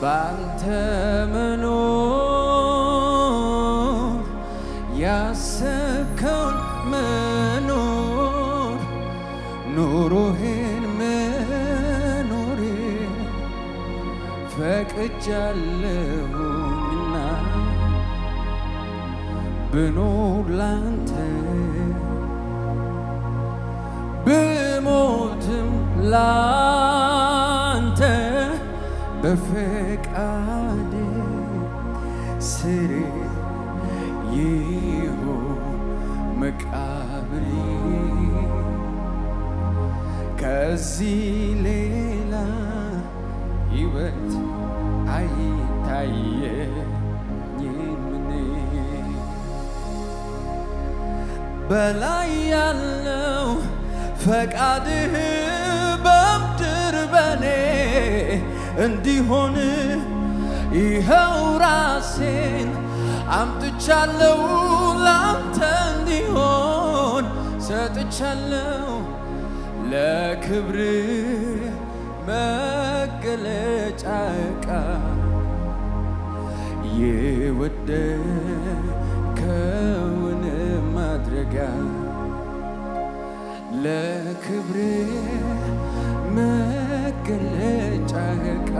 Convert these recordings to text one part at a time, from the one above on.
ባንተ መኖር ያሰብከውን መኖር ኑሮህን መኖሬ ፈቅጃለሁና ብኖር ላንተ ብሞትም ላንተ በፈቃድ ስሬ ይሁን መቃብሬ ከዚህ ሌላ ሕይወት አይታየኝም እኔ በላይ ያለው ፈቃድህ በምድር በኔ እንዲሆን ይኸው ራሴን አምጥቻለሁ ላንተ እንዲሆን ሰጥቻለሁ ለክብር መገለጫ ዕቃ የወደድከውን ማድረጊያ ለክብር መገለጫ ዕቃ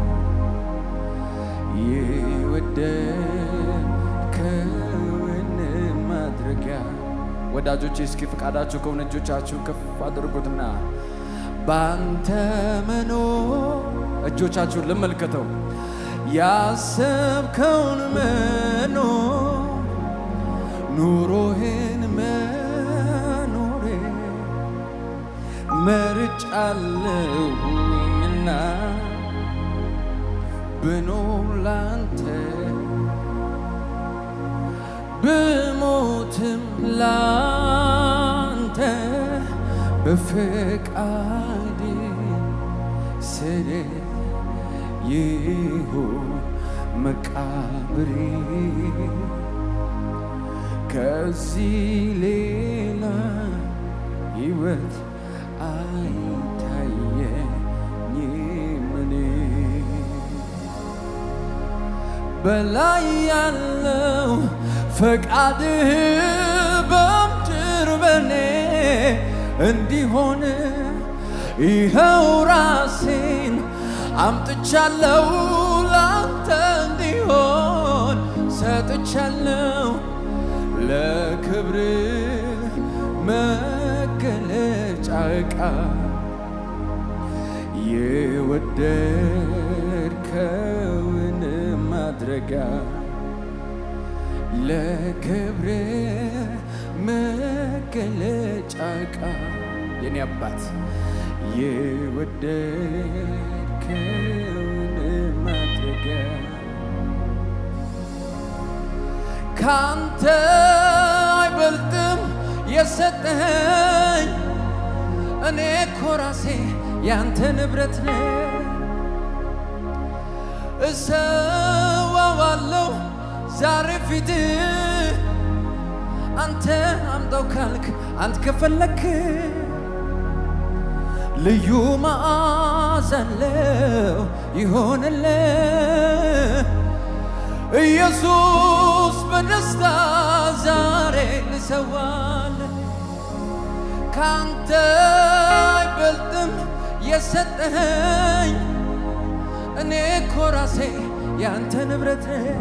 የወደድከውን ማድረጊያ ወዳጆቼ እስኪ ፈቃዳችሁ ከሆነ እጆቻችሁ ከፍ አድርጉትና ባንተ መኖር እጆቻችሁን ልመልከተው ያሰብከውን መኖር ኑሮህን መኖሬ መርጫለሁና ብኖር ላንተ ብሞትም ላንተ በፈቃድ ስር ይሁን መቃብሬ ከዚህ ሌላ ሕይወት አይታየኝም እኔ በላይ ያለው ፈቃድህ በምድር በኔ እንዲሆን ይኸው ራሴን አምጥቻለሁ ላንተ እንዲሆን ሰጥቻለሁ ለክብር መገለጫ ዕቃ የወደድከውን ማድረጊያ ለክብር መገለጫ ዕቃ የኔ አባት የወደድከውን ማድረጊያ ካንተ አይበልጥም የሰጠኸኝ እኔ እኮ ራሴ ያንተ ንብረት ነኝ። እሰዋዋለሁ ዛሬ ፊት አንተ አምጣው ካልክ አንተ ከፈለክ ልዩ መዓዛ አለው ይሆንልህ ኢየሱስ በደስታ ዛሬ ልሰዋል ካንተ አይበልጥም የሰጠኸኝ እኔ እኮ ራሴ ያንተ ንብረት ነኝ።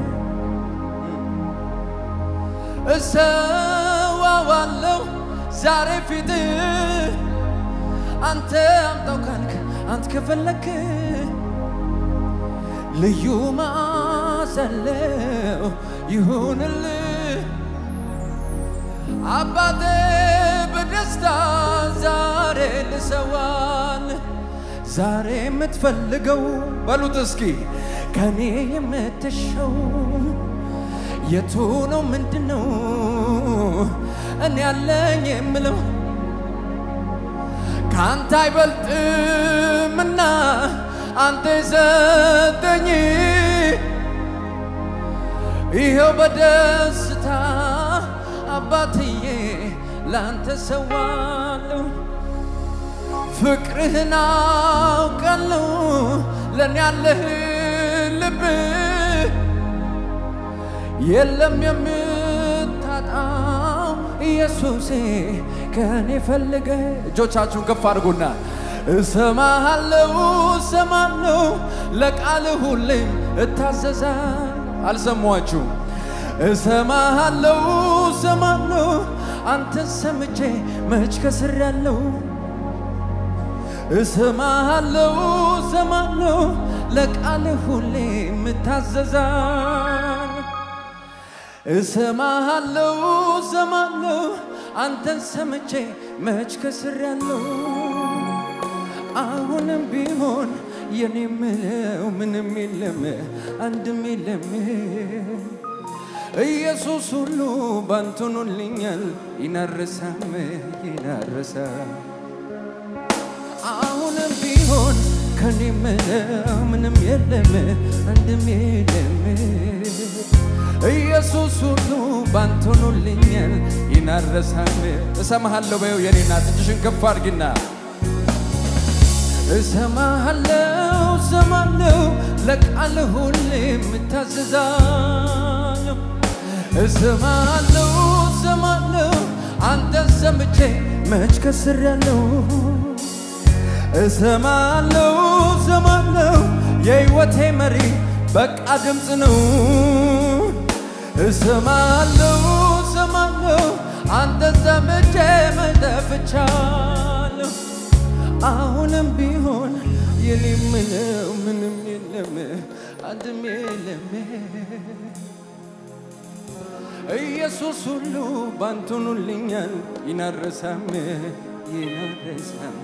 እሰዋዋለሁ ዛሬ ፊት አንተ አምጣው ካልክ አንተ ከፈለክ ልዩ መዓዛ አለው ይሁንልህ አባቴ በደስታ ዛሬ ልሰዋል ዛሬ የምትፈልገው በሉት እስኪ ከኔ የምትሸው የቱ ነው ምንድን ነው እኔ ያለኝ የምለው ከአንተ አይበልጥምና አንተ የሰጠኝ ይኸው በደስታ አባትዬ ላንተ ሰዋለሁ ፍቅርህን አውቃለሁ ለእኔ ያለህ ልብ የለም የምታጣው ኢየሱሴ ከኔ ፈልገ እጆቻችሁን ከፍ አድርጉና እሰማሃለው እሰማለው ለቃል ሁሌም እታዘዛል አልሰሟችሁ እሰማሃለው እሰማለው አንተ ሰምቼ መች ከስር ያለው እሰማሃለው እሰማለው ለቃል ሁሌም እታዘዛል እሰማሃለው እሰማለው አንተን ሰምቼ መች ከስር ያለው አሁንም ቢሆን የኔ ምለው ምንም የለም አንድም የለም ኢየሱስ ሁሉ ባንትኑልኛል ይናረሳም ይናረሳም አሁንም ቢሆን ከኔ ምለው ምንም የለም አንድም የለም ኢየሱስ ሁሉ ባንትኑልኛል ይናረሳም እሰማሃለሁ በይው የኔ እናት እጅሽን ከፍ አድርጊና እሰማሃለው እሰማለው ለቃል ሁሌም እታዘዛለሁ እሰማሃለው እሰማለው አንተን ሰምቼ መች ከስሬያለሁ እሰማለው እሰማለው የሕይወቴ መሪ በቃ ድምፅ ነው እሰማለው እሰማለው አንተን ሰምቼ መች ጠፍቻለሁ አሁንም ቢሆን የኔ ምለው ምንም የለም አንድም የለም ኢየሱስ ሁሉ ባንትኑልኛል ይናረሳም ይናረሳም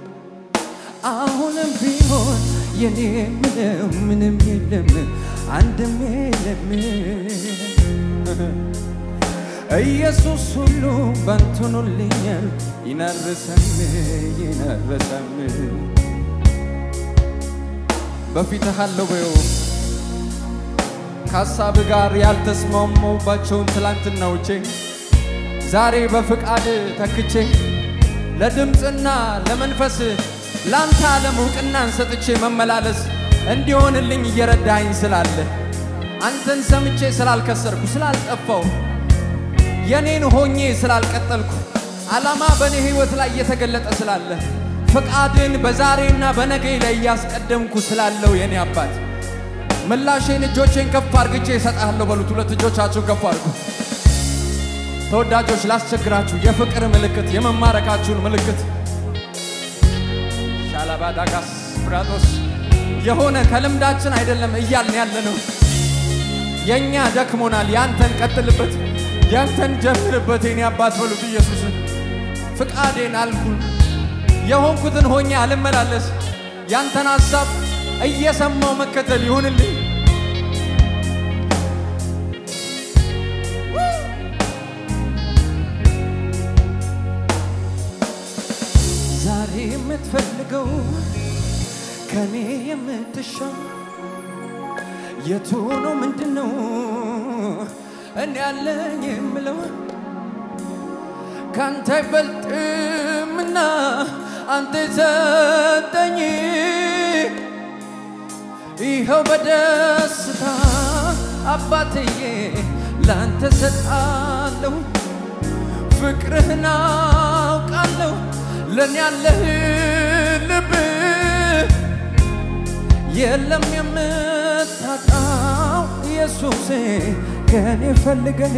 አሁንም ቢሆን የኔ ምለው ምንም የለም አንድም የለም ኢየሱስ ሁሉ ባንትኑልኛል ይናረሳም ይናረሳም በፊትህ አለው በይው ከሀሳብ ጋር ያልተስማማሁባቸውን ትላንትናዎቼ ዛሬ በፍቃድ ተክቼ ለድምፅና ለመንፈስ ለአንተ ዓለም እውቅናን ሰጥቼ መመላለስ እንዲሆንልኝ እየረዳኝ ስላለ አንተን ሰምቼ ስላልከሰርኩ ስላልጠፋው የኔን ሆኜ ስላልቀጠልኩ ዓላማ በእኔ ሕይወት ላይ እየተገለጠ ስላለ ፍቃድን በዛሬና በነገ ላይ እያስቀደምኩ ስላለው የኔ አባት ምላሼን እጆቼን ከፍ አርግቼ እሰጥሃለሁ በሉት። ሁለት እጆቻችሁን ከፍ አድርጉ። ተወዳጆች ላስቸግራችሁ፣ የፍቅር ምልክት የመማረካችሁን ምልክት ሻላባዳጋስ ፍራጦስ የሆነ ከልምዳችን አይደለም እያልን ያለ ነው። የእኛ ደክሞናል፣ ያንተን ቀጥልበት፣ ያንተን ጀምርበት። የኔ አባት በሉት ኢየሱስን ፍቃዴን አልኩን የሆንኩትን ሆኜ አልመላለስ ያንተን ሐሳብ እየሰማው መከተል ይሁንልኝ። ዛሬ የምትፈልገው ከኔ የምትሻው የቱ ነው? ምንድን ነው እኔ ያለኝ የምለው ካንተ አይበልጥምና አንተ ሰጠኝ ይኸው በደስታ አባትዬ ላንተ ሰጣለሁ ፍቅርህን አውቃለሁ ለእኔ ያለህ ልብ የለም የምታጣው ኢየሱሴ ከኔ ፈልገህ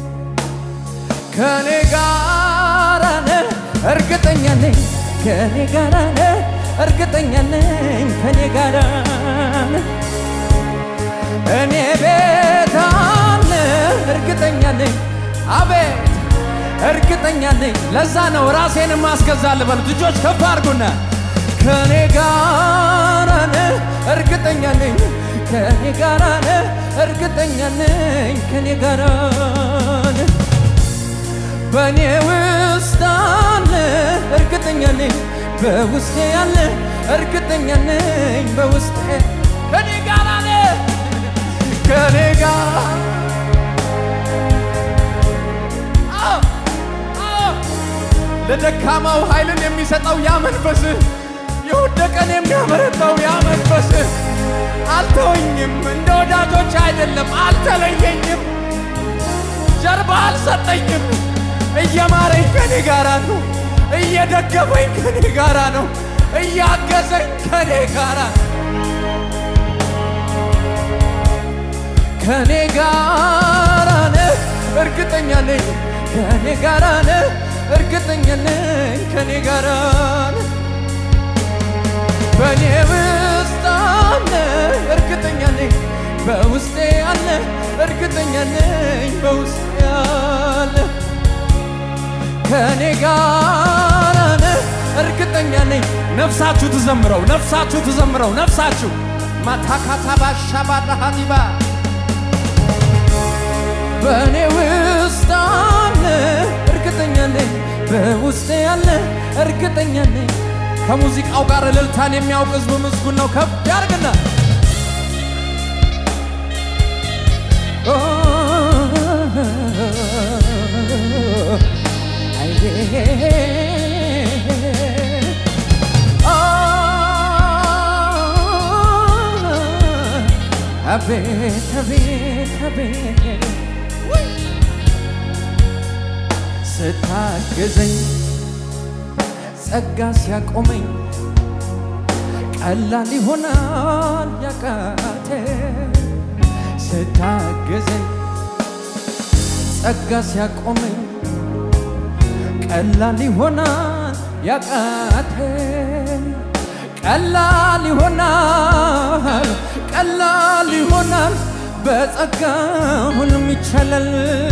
ከኔ ጋር ነህ እርግጠኛ ነኝ ከኔ ጋር ነህ እርግጠኛ ነኝ ከኔ ጋር ነህ እኔ ቤት አለ እርግጠኛ ነኝ አቤት እርግጠኛ ነኝ ለዛ ነው ራሴን ማስገዛል በሉት እጆች ከፍ አድርጉና ከኔ ጋር ነህ እርግጠኛ ነኝ ከኔ ጋር ነህ እርግጠኛ ነኝ ከኔ ጋር ነህ በእኔ ውስጥ አለ እርግጠኛ ነኝ በውስጤ ያለ እርግጠኛ ነኝ በውስጤ ከኔ ጋር አለ ከኔ ጋር አዎ፣ አዎ። ለደካማው ኃይልን የሚሰጠው ያ መንፈስ የወደቀን የሚያበረታው ያ መንፈስ አልተወኝም አልተወኝም፣ እንደ ወዳጆች አይደለም፣ አልተለየኝም፣ ጀርባ አልሰጠኝም። እየማረኝ ከኔ ጋራ ነው፣ እየደገፈኝ ከኔ ጋራ ነው፣ እያገዘኝ ከኔ ጋራ ከኔ ጋራ ነህ፣ እርግጠኛ ነኝ ከኔ ጋራ ነህ፣ እርግጠኛ ነኝ ከኔ ጋራ ነህ። በእኔ ውስጥ አለ እርግጠኛ ነኝ በውስጤ አለ እርግጠኛ ነኝ በውስጤ አለ ከኔ ጋር ነህ እርግጠኛ ነኝ ነፍሳችሁ ትዘምረው ነፍሳችሁ ትዘምረው ነፍሳችሁ ማታካታ ባሻ ባራሃዲባ በእኔ ውስጥ አለ እርግጠኛ ነኝ በውስጤ አለ እርግጠኛ ነኝ ከሙዚቃው ጋር እልልታን የሚያውቅ ህዝብ ምስጉን ነው። ከፍ ያርግና አቤት አቤት አቤት ስታግዘኝ ጸጋ ሲያቆመኝ ቀላል ይሆናል ያቃተ ስታገዘኝ ጸጋ ሲያቆመኝ ቀላል ይሆናል ያቃተ ቀላል ይሆናል ቀላል ይሆናል በጸጋ ሁሉም ይቻላል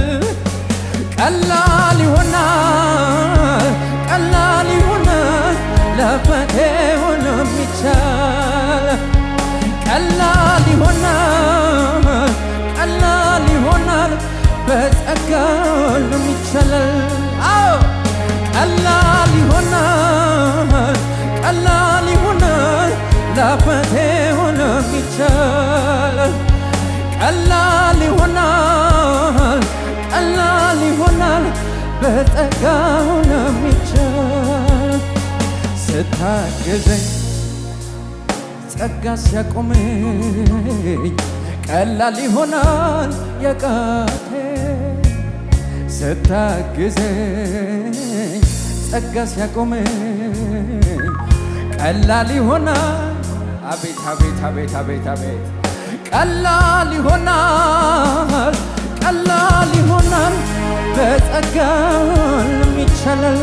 ቀላል ይሆናል ቀላል ይሆናል ለፈቴ ሁሉም ይቻላል ቀላል ይሆናል ቀላል ይሆናል በጸጋ ሁሉም ይቻላል አዎ ቀላል ይሆናል ቀላል ይሆናል ለፈቴ ሁሉም ይቻላል ቀላል ይሆናል ቀላል ይሆናል በጸጋ ሁሉም ይቻላል ስታግዘኝ ጸጋ ሲያቆመኝ ቀላል ይሆናል የቃቴ ስታግዘኝ ጸጋ ሲያቆመኝ ቀላል ይሆናል አቤት አቤት አቤት አቤት አቤት ቀላል ይሆናል ቀላል ይሆናል በጸጋ ሁሉም ይቻላል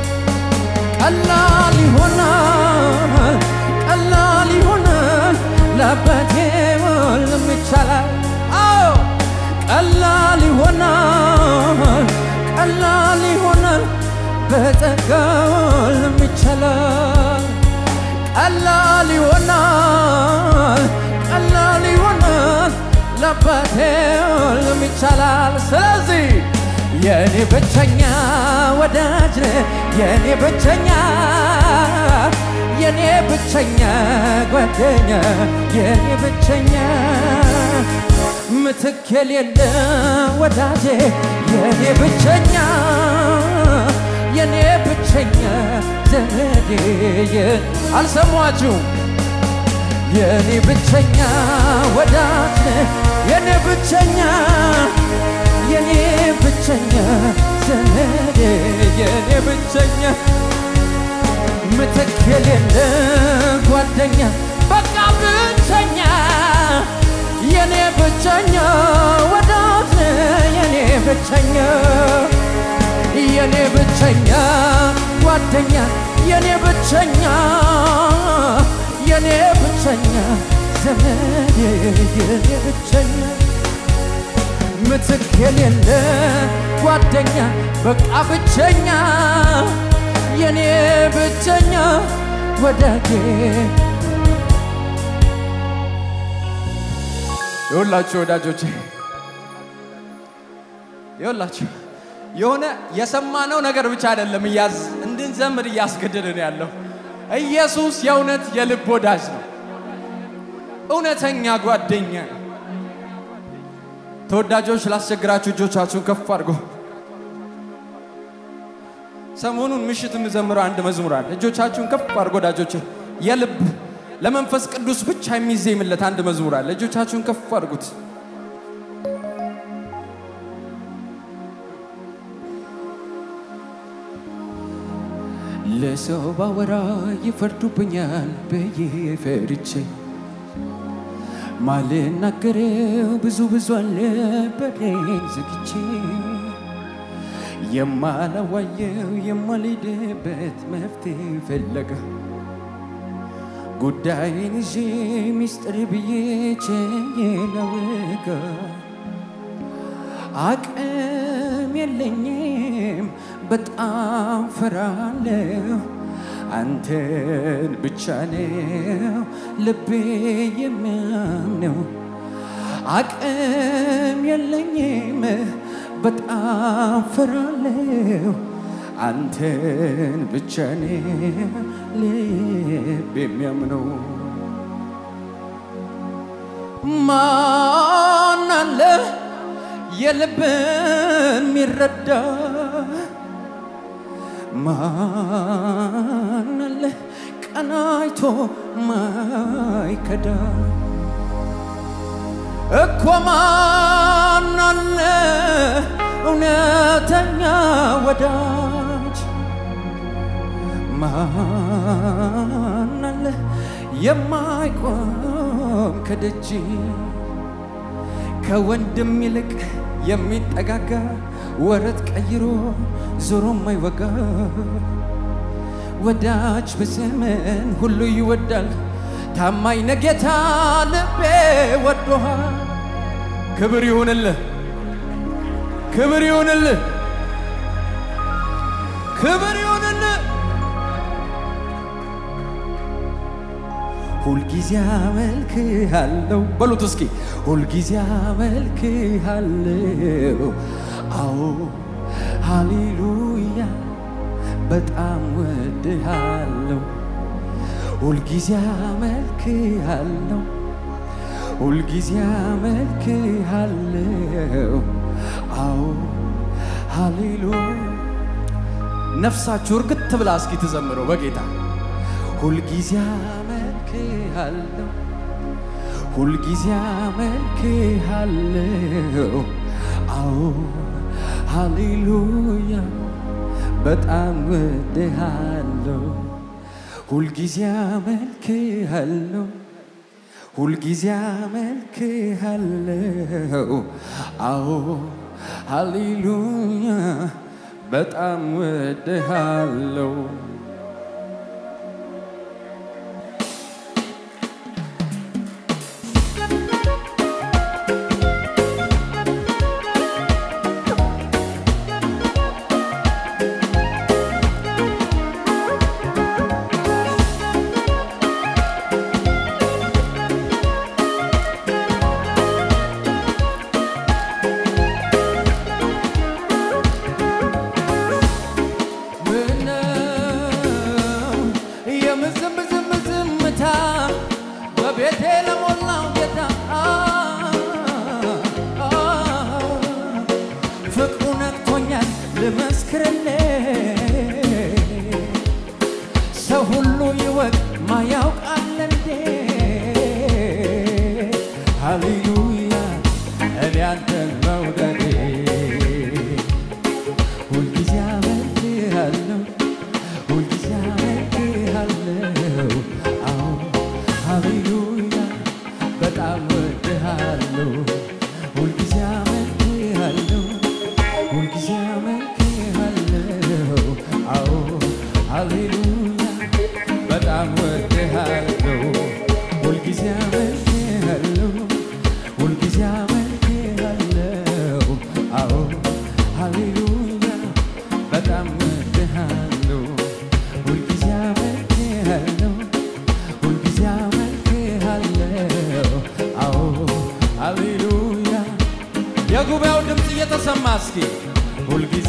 ቀላል ይሆናል ቀላል ይሆናል ለአባቴ ሁሉም ይቻላል አዎ ቀላል ይሆናል ቀላል ይሆናል በጸጋ ሁሉም ይቻላል ቀላል ይሆናል ቀላል ይሆናል ለአባቴ ሁሉም ይቻላል ስለዚህ የኔ ብቸኛ ወዳጅ ነህ የኔ ብቸኛ የኔ ብቸኛ ጓደኛ የኔ ብቸኛ ምትክ የሌለ ወዳጄ የኔ ብቸኛ የኔ ብቸኛ ዘመዴ አልሰሟችሁም የኔ ብቸኛ ወዳጅ ነህ የኔ ብቸኛ የኔ ብቸኛ ዘመዴ የኔ ብቸኛ ምትክ የሌለ ጓደኛ በቃ ብቸኛ የኔ ብቸኛ ወዳጅ የኔ ብቸኛ የኔ ብቸኛ ጓደኛ የኔ ብቸኛ የኔ ብቸኛ ዘመዴ የኔ ብቸኛ ምትክ የሌለ ጓደኛ በቃ ብቸኛ የኔ ብቸኛ ወዳጄ ይኸውላችሁ ወዳጆቼ ይኸውላችሁ የሆነ የሰማነው ነገር ብቻ አይደለም እያዝ እንድንዘምር እያስገደደን ያለው ኢየሱስ የእውነት የልብ ወዳጅ ነው። እውነተኛ ጓደኛ ነው። ተወዳጆች ላስቸግራችሁ እጆቻችሁን ከፍ አድርጎ ሰሞኑን ምሽት የምዘምረው አንድ መዝሙር አለ። እጆቻችሁን ከፍ አድርጎ ወዳጆች፣ የልብ ለመንፈስ ቅዱስ ብቻ የሚዜምለት አንድ መዝሙር አለ። እጆቻችሁን ከፍ አድርጉት። ለሰው ባወራ ይፈርዱብኛል ብዬ ፈርቼ ማልናገረው ብዙ ብዙ አለ በሬን ዘግቼ የማላዋየው የማልሄድበት መፍትሄ ፍለጋ ጉዳይን ይዤ ሚስጥር ብዬ ችዬ ላወጋ አቅም የለኝም በጣም ፈራለሁ አንተን ብቻ ነው ልቤ የሚያምነው አቅም የለኝም በጣም ፈራለሁ አንተን ብቻ ነው ልብ የሚያምነው ማን አለ የልብን የሚረዳ ማን አለ ቀናይቶ ማይከዳ እኮ ማን አለ እውነተኛ ወዳጅ ማን አለ የማይቆም ከደጅ ከወንድም ይልቅ የሚጠጋጋ ወረት ቀይሮ ዞሮ ማይወጋ ወዳጅ በዘመን ሁሉ ይወዳል። ታማኝ ነህ ጌታ ልቤ ወዶሃል። ክብር ይሁንልህ፣ ክብር ይሁንልህ፣ ክብር ይሁንልህ። ሁልጊዜ አመልክሃለሁ በሉት እስኪ ሁልጊዜ አመልክሃለሁ አዎ ሃሌሉያ በጣም ወድሃለሁ ሁልጊዜ አመልክሃለሁ ሁልጊዜ አመልክሃለሁ አዎ ሃሌሉያ ነፍሳችሁ እርግጥ ብላ እስኪ ትዘምረው በጌታ ሁልጊዜ አመልክሃለሁ ሁልጊዜ አመልክሃለሁ አዎ ሃሌሉያ በጣም ወድሃለሁ ሁልጊዜ አመልክሃለሁ ሁልጊዜ አመልክሃለሁ አዎ ሃሌሉያ በጣም ወድሃለሁ ምነው የምዝም ዝም ዝምታ በቤቴ ለሞላው ጌታ ፍቅሩ ነቅቶኛል ልመስክርልህ ሰው ሁሉ ይወቅ ማያውቃል እንዴ ሃሌሉያ እኔ አንተን መውደዴ ሁልጊዜ አመልክሃለሁ ሁልጊዜ አመልክሃለሁ አዎ ሃሌሉያ በጣም ወድሃለሁ ሁልጊዜ አመልክሃለሁ ሁልጊዜ አመልክሃለሁ አዎ ሃሌሉያ በጣም ወድሃለሁ ሁልጊዜ አመልክሃለሁ ሁልጊዜ አመልክሃለሁ አዎ ሃሌሉያ በጣም ወድሃለሁ ሁልጊዜ አመልክሃለሁ ሁልጊዜ አመልክሃለሁ አዎ ሃሌሉያ የጉባኤው ድምፅ እየተሰማ እስኪ ሁልጊዜ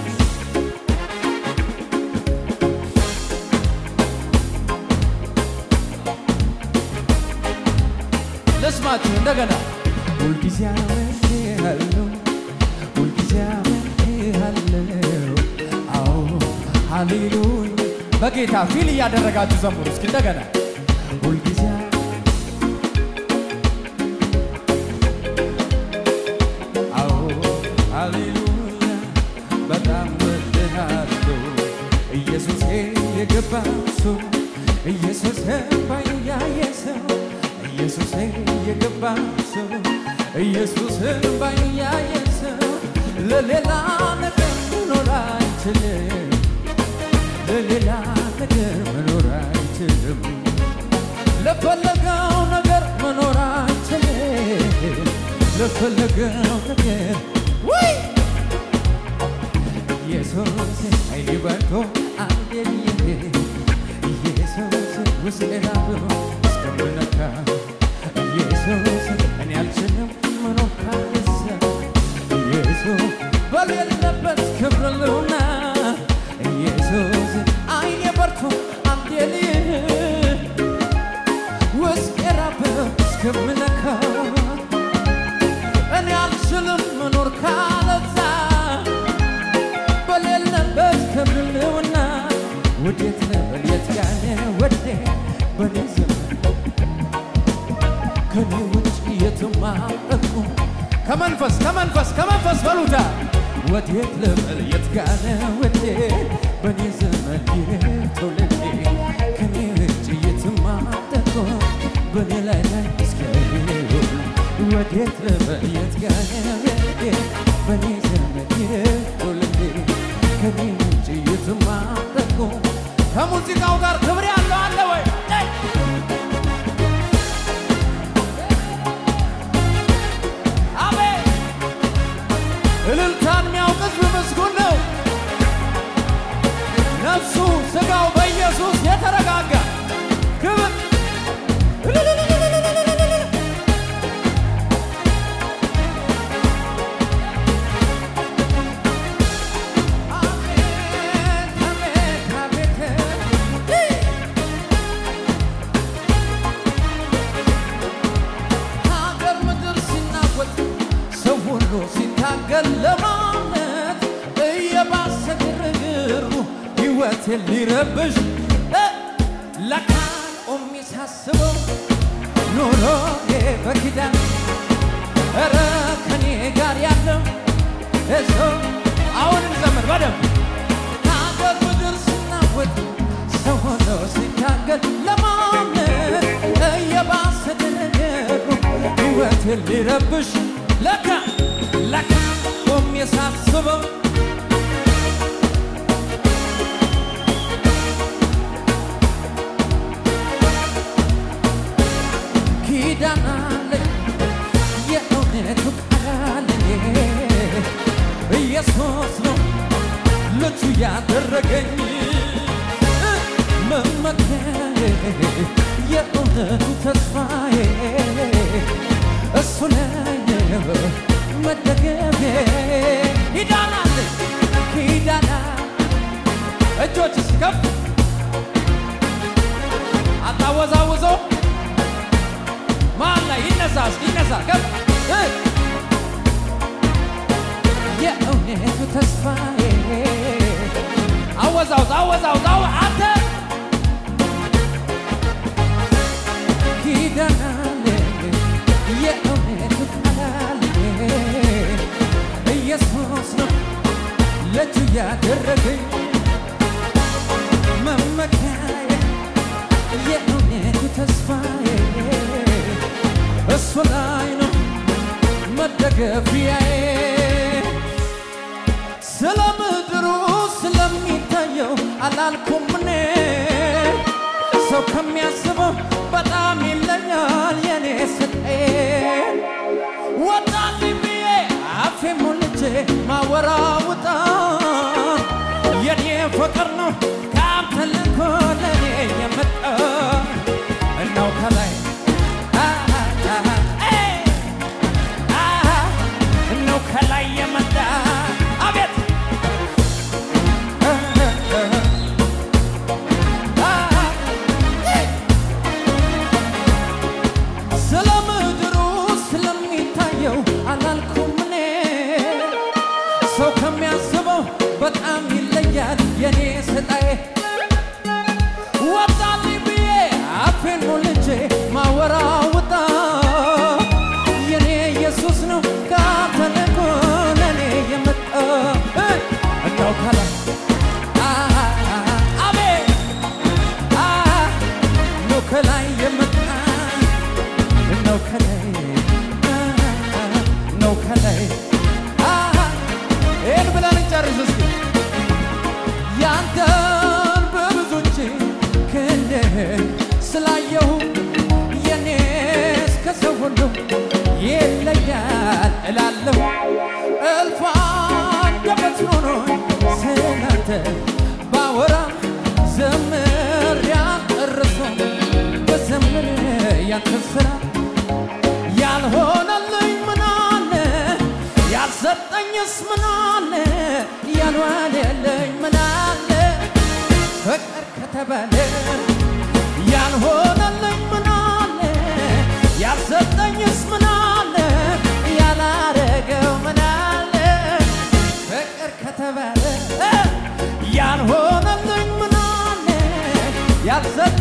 ልስማችሁ እንደገና ሁልጊዜ አመልክሃለሁ ሁልጊዜ አመልክሃለሁ አዎ ሃሌሉያ በጌታ ፊል እያደረጋችሁ ዘምሩ እስኪ እንደገና ሁልጊዜ አዎ ሃሌሉያ በጣም ወድሃለሁ ኢየሱሴ የገባ ሰው ኢየሱስ ባያየ ሰው ኢየሱሴ የገባ ሰው ኢየሱስ ባያየ ሰው ለሌላ ነገር መኖር አይችልም ለሌላ ነገር መኖር አይችልም ለፈለገው ነገር መኖር አይችልም ለፈለገው ነገር ወይ ኢየሱስ አይባርኮ አንዴልዬ ኢየሱስ ውስጤ ላብሮ እስከምነካ ኢየሱስ እኔ አልችልም መኖር ካለሰ ኢየሱስ በሌለበት ክብር ልሁና ኢየሱስ አይኔ በርቶ አንዴልዬ ውስጤ ላብሮ እስከምነካ እኔ አልችልም መኖር ካለዛ በሌለበት ክብርልውና ወዴት ነበር የት ያለ ወዴ በኔ ዘመን ከኔ ውጭ የትም አልጠቁ ከመንፈስ ከመንፈስ ከመንፈስ በሉታ ወዴት ልበል የት ጋለ ወዴ በኔ ዘመን ይህ ትውልዴ ከኔ ውጭ የትም አልጠቁ በኔ ላይ ላይ እስኪያዩ ወዴት ልበል የት ጋለ ወዴ በኔ ዘመን ይህ ትውልዴ ከኔ ውጭ የትም አልጠቁ ከሙዚቃው ጋር ክብር ያለው አለ ወይ? አሜን። እልልታን የሚያውቅ ሕዝብ ምስጉን ነው። ነፍሱ ሥጋው በኢየሱስ የተረጋጋ ክብር አሜን፣ አሜን፣ አሜን። ሀገር ምድር ሲናወጥ ሰው ሁሉ ሲታገል ለማለት እየባሰ ግርግሩ ሕይወቴን ሊረብሽ እ ለካን ቆሜ ሳስበው ኑሮዬ በኪዳን ኧረ ከኔ ጋር ያለው እሱ አሁንም ዘመን በደንብ ሀገር ምድር ሲናወጥ ሰው ሆኖ ሲታገል ለማመን እየባሰ ነገሩ ሕይወቴን ሊረብሽ ለካ ለካ ቆሜ ሳስበው ኪዳን አለኝ የእውነቱ ቃል ኢየሱስ ነው ልጁ ያደረገኝ መመኪያዬ የእውነቱ ተስፋዬ እሱ ነው መደገፌ ኪዳን አለኝ ኪዳን እጆች ከፍ አታወዛውዞ ማን ላይ ይነሳ እስኪ ይነሳ ከፍ እ የእውነቱ ተስፋዬ አወዛውዝ አወዛውዝ አወ አንተ ኪዳን አለ የእውነቱ ቃል ኢየሱስ ነው ለእጁ ያደረገኝ መመኪያዬ የእውነቱ ተስፋዬ እሱ ላይ ነው መደገፊያዬ ስለ ምድሩ ስለሚታየው አላልኩም እኔ ሰው ከሚያስበው በጣም ይለኛል የኔ ስጤን ወጣልኝ ብዬ አፌ ሞልቼ ማወራውጣ የኔ ፍቅር ነው ከአንተ ልኮ ለኔ የመጣ እናው ከላይ ነው ከላይ የመጣ አቤት ስለ ምድሩ ስለሚታየው አላልኩም እኔ ሰው ከሚ ነው ከላይ ነው ከላይ ይህን ብለን እንጨርስ እስኪ ያንተን በብዙዎች ክንድህ ስላየሁ የኔስ ከሰው ሁሉ ይለያል እላለሁ እልፍ አንደበት ኖሮኝ ስላንተ ባወራ ዘምር ያልጨርሰው በዘምር ያንተን ስራ ያልሆነልኝ ምናለ ያልሰጠኝስ ምናለ ያልዋለልኝ ምናለ ፍቅር ከተባለ ያልሆነልኝ ምናለ ያልሰጠኝስ ምናለ ያላረገው ምናለ ፍቅር ከተባለ ያልሆነልኝ ምናለ ያልሰ